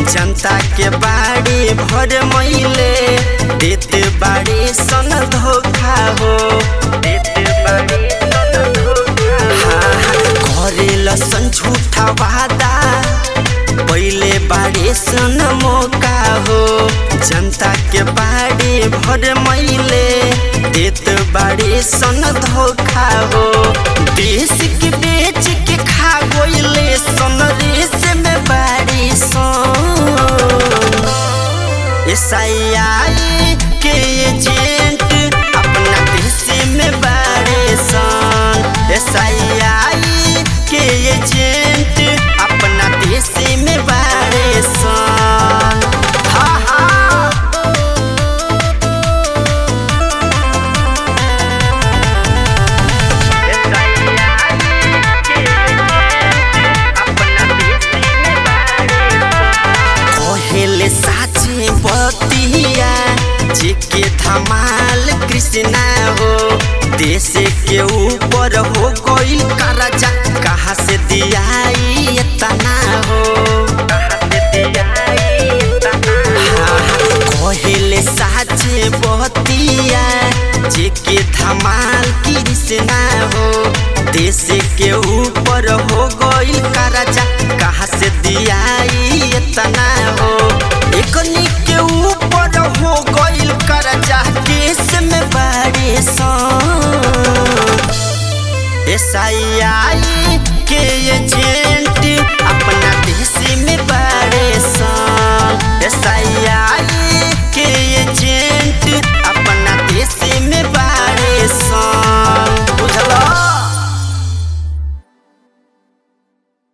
जनता के बाड़ी भर मैले देते बाड़ी सन धोखा हो देते बाड़ी सन धोखा हाँ हाँ करे लसन झूठा वादा पहले बाड़ी सन मौका हो जनता के बाड़ी भर मैले देत बाड़ी सन धोखा हो देश के बेच के खा गोइले सन रेस में बाड़ी सन एसआईआई के एजेंट अपना देश में बाड़े सन एसआईआई के एजेंट अपना देश में बाड़े सन हाँ हाँ कहेले साचे बतिया जेके धमाल कृष्णा हो देश के ऊपर हो गई करजा कहाँ से दियाई इतना हो हाँ, कहेले साचे बतिया जेके धमाल कृष्णा हो देश के ऊपर हो गई करजा कहाँ से दियाई इतना